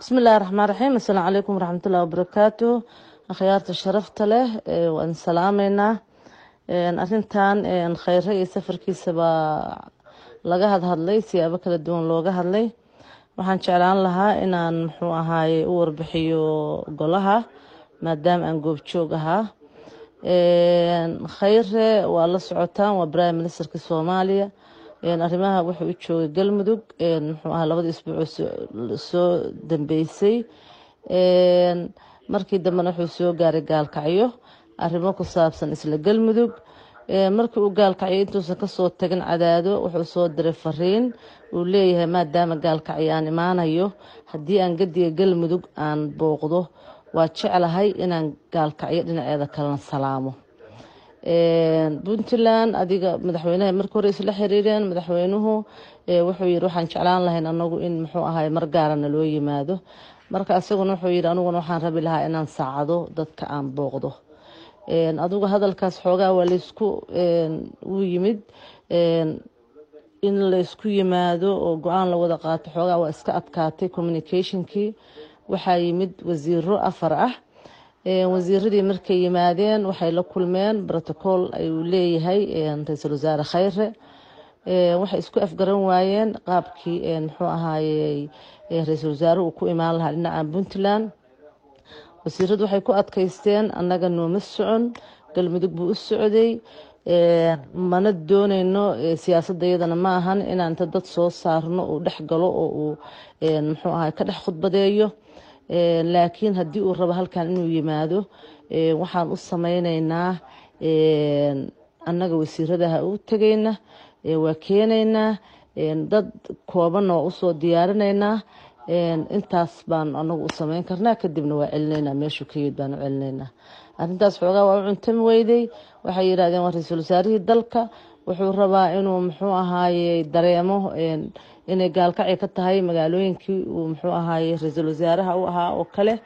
bismi illaahi raxmaan raxiim assalaamu calaykum waraxmatullahi wabarakaatu akhyaarta sharafta leh waan salaameynaa arintan kheyre iyo safarkiisa baa laga hadhadlay siyaabo kala duwan looga hadlay waxaan jeclaan lahaa inaan muxuu ahaaye u warbixiyo golaha maadaama aan goobjoog ahaa kheyre waa la socotaan waa prime ministerka soomaaliya arrimaha wuxuu u joogay galmudug muxuu ahaa labadii isbuuc soo dambeysay markii dambena wuxuu soo gaaray gaalkacyo arrimo ku saabsan isla galmudug markii uu gaalkacyo intuusan kasoo tagin cadaado wuxuu soo diray fariin uu leeyahay maadaama gaalkacyo aan imaanayo haddii aan gadiga galmudug aan booqdo waa jeclahay inaan gaalkacyo dhinaceeda kalena salaamo puntland adiga madaxweynaha markii hore isla xiriireen madaxweynuhu wuxuu yiri waxaan jeclaan lahayn anagu in muxuu ahay mar gaarana loo yimaado marka isaguna wuxuu yiri aniguna waxaan rabi lahaa inaan saacado dadka aan booqdo adigu hadalkaas xoogaa waa laysku u yimid in laysku yimaado oo go-aan la wada qaato xoogaa waa iska adkaatay communicationkii waxaa yimid wasiiro afar ah wasiiradii markay yimaadeen waxay la kulmeen brotocool ayuu leeyahay ra-iisul wasaare kheyre waxay isku afgaran waayeen qaabkii muxuu ahaayey ra-iisul wasaare uu ku imaan lahaa dhinaca puntland wasiiradu waxay ku adkaysteen annaga nooma socon galmudug buu u socday mana dooneyno siyaasadda iyadana ma ahan inaan inta dad soo saarno uu dhex galo oo uu muxuu ahay ka dhex khudbadeeyo laakiin haddii uu rabo halkan inuu yimaado waxaan u sameyneynaa annaga wasiiradaha u tegeyna waa keeneynaa dad koobanna waa usoo diyaarineynaa intaas baan anagu u sameyn karnaa kadibna waa celineynaa meeshuu ka yimid baan u celineynaa arrintaas xoogaa waa u cuntami weyday waxay yidhahdeen waa ra-iisul wasaarihii dalka wuxuu rabaa inuu muxuu ahaaye dareemo inay gaalkacyo ka tahay magaalooyinkii uu muxuu ahaaye ra-iisul wasaaraha u ahaa oo kale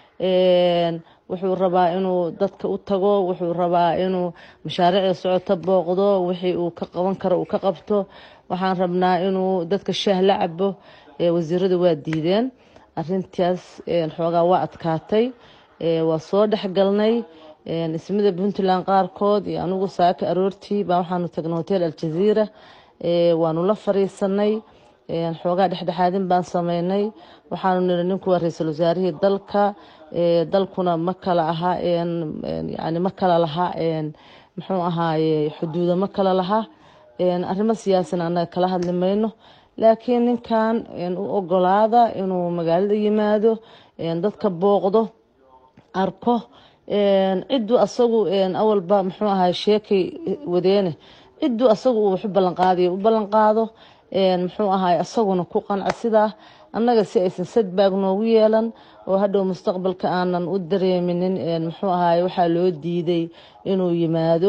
wuxuu rabaa inuu dadka u tago wuxuu rabaa inuu mashaariicda socoto booqdo wixii uu ka qaban karo uu ka qabto waxaan rabnaa inuu dadka shaah la cabo wasiiradu waa diideen arintaas xoogaa waa adkaatay waa soo dhexgalnay ismida puntland qaarkood iyo anigu saaka aroortii baa waxaanu tagnay hotel aljaziira waanu la fariisanay xoogaa dhexdhexaadin baan sameynay waxaanu niri ninku waa ra-iisul wasaarihii dalka dalkuna ma kala aha yani ma kala laha muxuu ahaaye xuduudo ma kala laha arrimo siyaasina annaga kala hadli mayno laakiin ninkan u ogolaada inuu magaalada yimaado dadka booqdo arko cidduu asagu awalba muxuu ahay sheekay wadeene cidduu asagu uu waxu ballanqaadayo u ballanqaado muxuu ahay asaguna ku qanca sidaa annaga si aysan sadbaag noogu yeelan oo hadhow mustaqbalka aanan u dareeminin muxuu ahay waxaa loo diiday inuu yimaado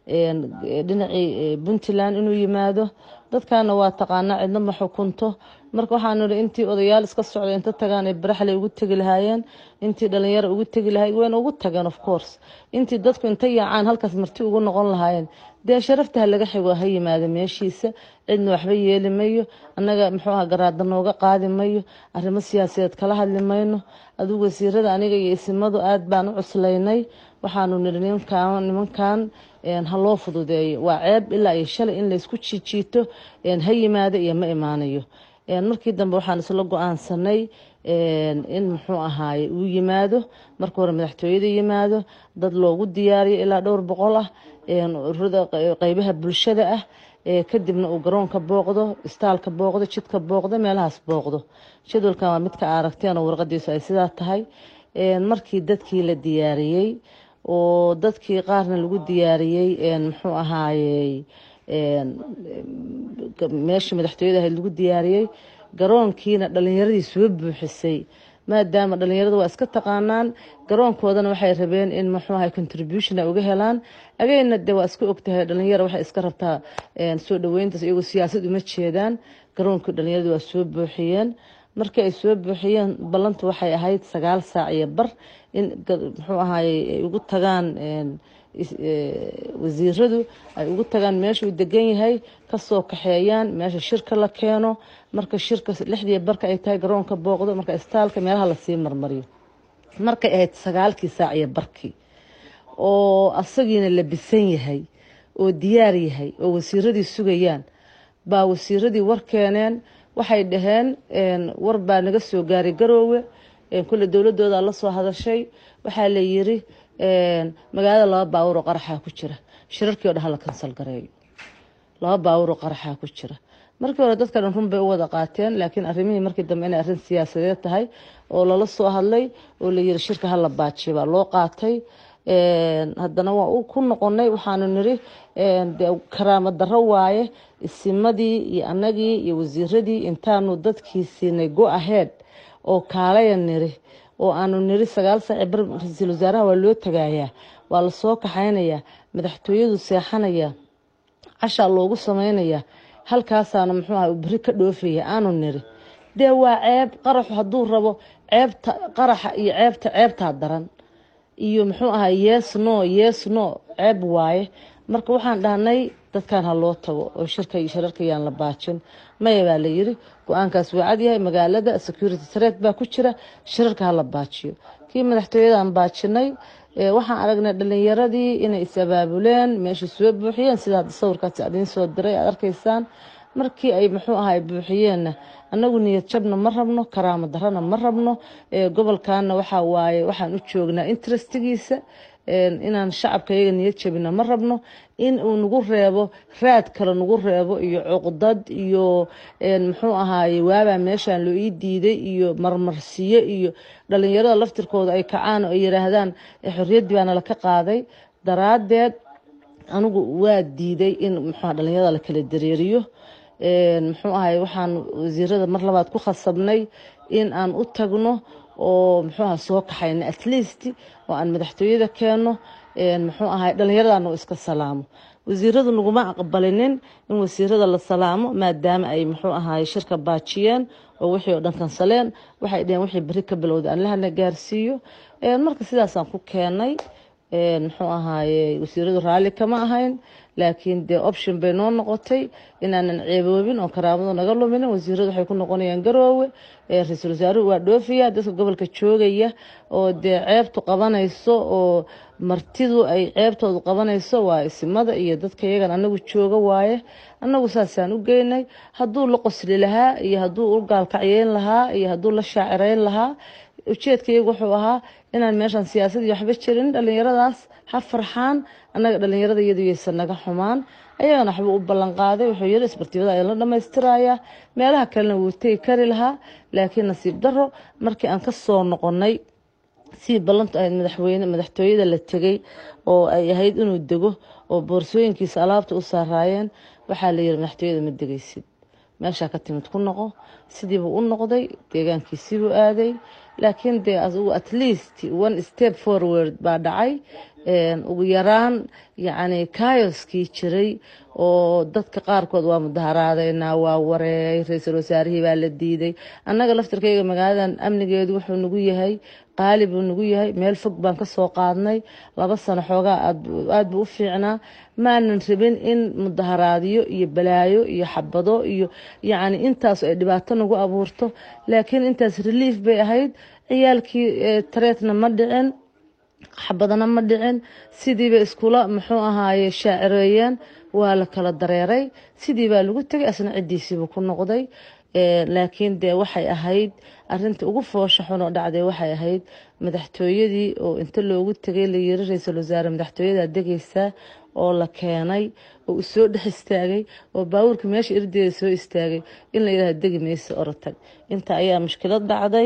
dhinacii puntland inuu yimaado dadkana waa taqaanaa cidna ma xukunto marka waxaanu ihi intii odayaal iska socda inta tagaan ay baraxley ugu tegi lahaayeen intii dhalinyaro ugu tegi lahay wayna ugu tageen of course intii dadku inta yaacaan halkaas marti ugu noqon lahaayeen dee sharaftaha laga xigo ha yimaada meeshiisa cidna waxba yeeli mayo annaga muxuu aha garaada nooga qaadi mayo arrimo siyaasadeed kala hadli mayno adigu wasiirada aniga iyo isimadu aad baan u cuslaynay waxaanu niri ninkan nimankan ha loo fududeeyo waa ceeb ilaa iyo shalay in laysku jiijiito ha yimaado iyo ma imaanayo markii dambe waxaan isla go-aansanay in muxuu ahaaye uu yimaado marka hore madaxtooyada yimaado dad loogu diyaariyo ilaa dhowr boqol ah ururada qeybaha bulshada ah kadibna uu garoonka booqdo istaalka booqdo jidka booqdo meelahaas booqdo jadwalkan waa midka aragteen oo warqadiisu ay sidaa tahay markii dadkii la diyaariyey oo dadkii qaarna lagu diyaariyey muxuu ahaayey meeshii madaxtooyada ahayd lagu diyaariyey garoonkiina dhalinyaradii soo buuxisay maadaama dhalinyaradu waa iska taqaanaan garoonkoodana waxay rabeen in muxuu ahay contribution ay uga helaan ageyna de waa iska ogtahay dhalinyaro waxay iska rabtaa soo dhaweyntaas iyagoo siyaasad uma jeedaan garoonkii dhalinyaradu waa soo buuxiyeen markii ay soo buuxiyeen ballantu waxay ahayd sagaal saac iyo bar in muxuu ahaayey ay ugu tagaan wasiiradu ay ugu tagaan meeshuu degan yahay kasoo kaxeeyaan meesha shirka la keeno marka shirka lixdii barka ay tahay garoonka booqdo marka istaalka meelaha lasii marmariyo markay ahayd sagaalkii saac iyo barkii oo asagiina labisan yahay oo diyaar yahay oo wasiiradii sugayaan baa wasiiradii war keeneen waxay dhaheen war baa naga soo gaaray garoowe kulle dowladooda la soo hadashay waxaa la yiri magaalada laba baawur oo qaraxaa ku jira shirarkii o dhan hala kansal gareeyo laba baawur oo qaraxaa ku jira markii hore dadka dhan run bay u wada qaateen laakiin arrimihii markii dambe inay arrin siyaasadeed tahay oo lala soo hadlay oo la yiri shirka hala baajiyo baa loo qaatay haddana waa ku noqonay waxaanu niri de karaamo daro waaye isimadii iyo annagii iyo wasiiradii intaanu dadkii siinay go ahead oo kaalaya niri oo aanu niri sagaal saaci bar ra-iisul wasaaraha waa loo tagayaa waa lasoo kaxaynayaa madaxtooyadu seexanaya cashaa loogu samaynayaa halkaasaana muxuu aha beri ka dhoofaya aanu niri dee waa ceeb qaraxu hadduu rabo ceebta qaraxa iyo ceebta ceebtaa daran iyo muxuu ahaa yes no yes no ceeb waaye marka waxaan dhahnay dadkan ha loo tago oo shirka iyo shirarka yaan la baajin maya baa la yiri go-aankaas waa cadyahay magaalada security threat baa ku jira shirarka ha la baajiyo kii madaxtooyadan baajinay waxaan aragnay dhalinyaradii inay is abaabuleen meesha soo buuxiyeen sida hadda sawirkaasi adiin soo diray aad arkaysaan markii ay muxuu ahay buuxiyeenna annagu niyad jabna ma rabno karaamo darana ma rabno gobolkana waxaa waaye waxaan u joognaa interestigiisa inaan shacabka iyaga niyad jabina ma rabno in uu nagu reebo raad kale nagu reebo iyo cuqdad iyo muxuu ahaaye waabaa meeshaan loo ii diiday iyo marmarsiyo iyo dhalinyarada laftirkooda ay kacaan oo ay yiraahdaan xorriyaddii baana laka qaaday daraadeed anigu waa diiday in muxuu dhalinyarada la kala dareeriyo muxuu ahay waxaan wasiirada mar labaad ku khasabnay in aan u tagno oo muxuu aha soo kaxayno at least oo aan madaxtooyada keenno muxuu ahay dhallinyaradaanu iska salaamo wasiiradu naguma aqbalinin in wasiirada la salaamo maadaama ay muxuu ahaay shirka baajiyeen oo wixii oo dhan kansaleen waxay dheheen wixii beri ka bilowda aan lahana gaarsiiyo marka sidaasaan ku keenay muxuu ahaaye wasiiradu raalli kama ahayn laakiin dee option bay noo noqotay inaanan ceeboobin oo karaamadu naga luminin wasiiradu waxay ku noqonayaan garoowe ra-iisul wasaaruhu waa dhoofiya dadka gobolka joogaya oo dee ceebtu qabanayso oo martidu ay ceebtoodu qabanayso waa isimada iyo dadka iyagan anagu jooga waaye annagu saasaan u geynay hadduu la qosli lahaa iyo hadduu u gaalkacyeyn lahaa iyo hadduu la shaacireyn lahaa ujeedkaygu wuxuu ahaa inaan meeshan siyaasadii waxba jirin dhalinyaradaas ha farxaan annaga dhalinyarada iyadu yaysan naga xumaan ayagana waxba u ballan qaaday wuxuu yiri isbartibada ayaa la dhammaystirayaa meelaha kalena wuu tegi kari lahaa laakiin nasiib daro markii aan ka soo noqonay sii ballantu ahayd madaxweyne madaxtooyada la tegay oo ay ahayd inuu dego oo boorsooyinkiisa alaabta u saaraayeen waxaa la yiri madaxtooyada ma degaysid meeshaa ka timid ku noqo sidiibuu u noqday deegaankiisiibuu aaday laakiin dee asigu at least one step forward baa dhacay ugu yaraan yacni kayoskii jiray oo dadka qaarkood waa mudaharaadeynaa waa wareey ra-iisul wasaarihii baa la diiday annaga laftirkayga magaaladan amnigeedu wuxuu nagu yahay qaali buu nagu yahay meel fog baan ka soo qaadnay laba sano xoogaa aada buu u fiicnaa maanan rabin in mudaharaadyo iyo balaayo iyo xabado iyo yacni intaas ay dhibaato nagu abuurto laakiin intaas relief bay ahayd ciyaalkii tareetna ma dhicin xabadana ma dhicin sidiiba iskula muxuu ahaaye shaacireeyeen waa la kala dareeray sidii baa lagu tegay asna ciddiisiibuu ku noqday laakiin dee waxay ahayd arinta ugu foosha xun oo dhacday waxay ahayd madaxtooyadii oo inta loogu tegay la yiri ra-iisul wasaare madaxtooyadaa degaysaa oo la keenay oo uu soo dhex istaagay oo baabuurka meesha irdeeda soo istaagay in la yidhahda degi maysa orotag inta ayaa mushkilad dhacday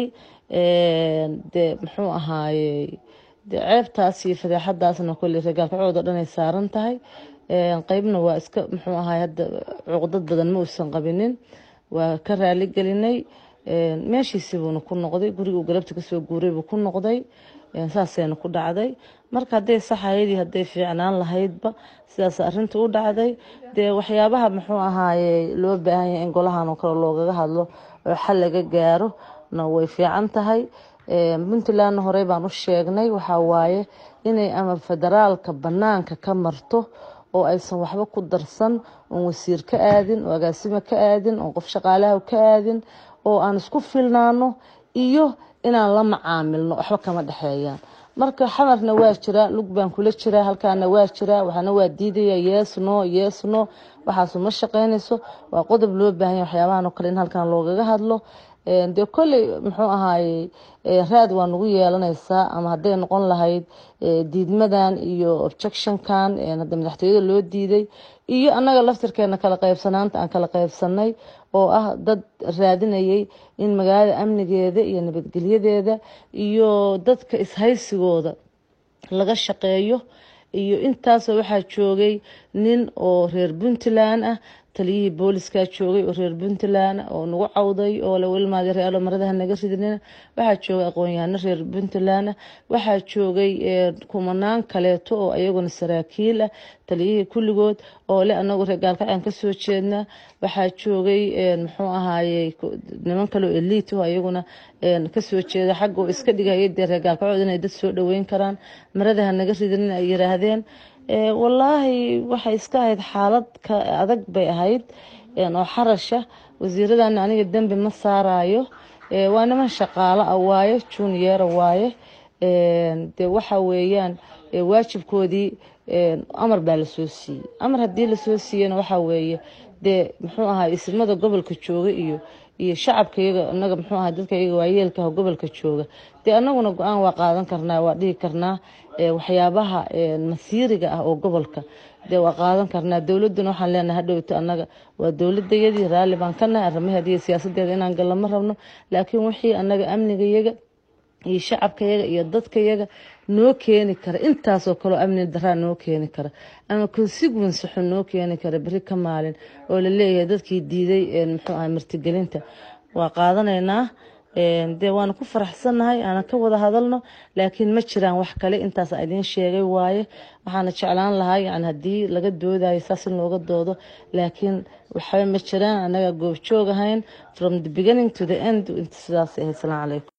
dee muxuu ahaayey dee ceebtaas iyo fadeexadaasna kolley ragaalkacooda dhan ay saaran tahay qeybna waa iska muxuu ahaay hadda cuqdad badan ma uusan qabinin waa ka raali gelinay meeshiisibuuna ku noqday guriga uu galabta kasoo guuray buu ku noqday saasayna ku dhacday marka hadday saxayadii hadday fiicnaan lahaydba sidaas arinta u dhacday dee waxyaabaha muxuu ahaaye loo baahan yahay in golahan oo kale loogaga hadlo oo xal laga gaaro na way fiican tahay puntlandna horey baan u sheegnay waxaa waaye inay ama federaalka banaanka ka marto oo aysan waxba ku darsan oon wasiir ka aadin oo agaasimo ka aadin oon qof shaqaalaha ka aadin oo aan isku filnaano iyo inaan la macaamilno waxba kama dhexeeyaan marka xamarna waa jiraa lug baan kula jiraa halkaana waa jiraa waxaana waa diidaya yeesno yeesno waxaasu ma shaqeynayso waa qodob loo baahanya waxyaabahan oo kale in halkan loogaga hadlo dee kolley muxuu ahaaye raad waa nagu yeelanaysaa ama hadday noqon lahayd diidmadan iyo objectionkan hadda madaxtooyada loo diiday iyo annaga laftirkeena kala qaybsanaanta aan kala qaybsanay oo ah dad raadinayay in magaalada amnigeeda iyo nabadgelyadeeda iyo dadka ishaysigooda laga shaqeeyo iyo intaasoo waxaa joogay nin oo reer puntland ah taliyihii booliskaa joogay oo reer puntland oo nagu cawday oo lawilmaadi realo maradaha naga ridnina waxaa joogay aqoon-yahano reer puntland waxaa joogay kumanaan kaleeto oo ayaguna saraakiil ah taliyihii kulligood oo le anagu reer gaalkacyan kasoo jeednaa waxaa joogay muxuu ahaaye niman kaleo eliit oo ayaguna kasoo jeeda xagga oo iska dhigaya dee reer gaalkacyood inay dad soo dhaweyn karaan maradaha naga ridnin ay yiraahdeen wallaahi waxay iska ahayd xaalad ka adag bay ahayd oo xarasha wasiiradana aniga dembi ma saarayo waa niman shaqaalo ah waaye junior waaye dee waxa weeyaan waajibkoodii amar baa lasoo siiyey amar haddii lasoo siiyena waxaa weeye dee muxuu ahaa ismada gobolka jooga iyo iyo shacabka iyaga anaga muxuu ahaa dadka iyaga waayeelkaha gobolka jooga dee anaguna go-aan waa qaadan karnaa waa dhihi karnaa waxyaabaha masiiriga ah oo gobolka dee waa qaadan karnaa dowladuna waxaan leenahay hadhowto annaga waa dowladayadii raalli baan ka nahay arrimaheeda iyo siyaasadeeda inaan gallo ma rabno laakiin wixii annaga amnigayaga iyo shacabkayaga iyo dadkayaga noo keeni kara intaasoo kaleo amni daraa noo keeni kara ama consequence xun noo keeni kara beri ka maalin oo laleeyahay dadkii diiday muxuu ahay martigelinta waa qaadanaynaa dee waana ku faraxsannahay aanan ka wada hadalno laakiin ma jiraan wax kale intaas idiin sheegay waaye waxaana jeclaan lahaa yani haddii laga doodayo saas in looga doodo laakiin waxba ma jiraan anaga goobjoog ahayn from the beginning to the end sidaas ahayd salaam calaykum